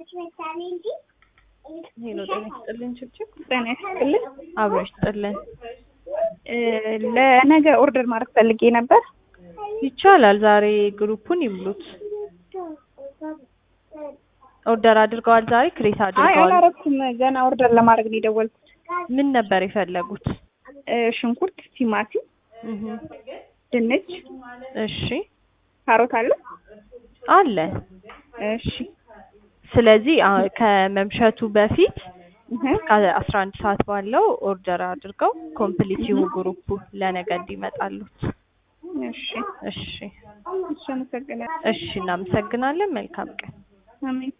ሄሎ ጤና ይስጥልን ችብችብ ጤና ይስጥልን። አብሮ ይስጥልን እ ለነገ ኦርደር ማድረግ ፈልጌ ነበር። ይቻላል ዛሬ ግሩፑን ይሙሉት ኦርደር አድርገዋል ዛሬ ክሬት አይ አድርገዋል አላረኩም። ገና ኦርደር ለማድረግ ነው የደወልኩት። ምን ነበር የፈለጉት እ ሽንኩርት፣ ቲማቲም፣ እህ ድንች፣ እሺ ካሮት አለ። አለ እሺ ስለዚህ አ- ከመምሸቱ በፊት እህ ከአስራ አንድ ሰዓት ባለው ኦርደር አድርገው ኮምፕሊት ይሁ ግሩፑ ለነገ እንዲመጣሉት እሺ እሺ እሺ፣ አመሰግናለሁ። እሺ እናመሰግናለን መልካም ቀን አሜን።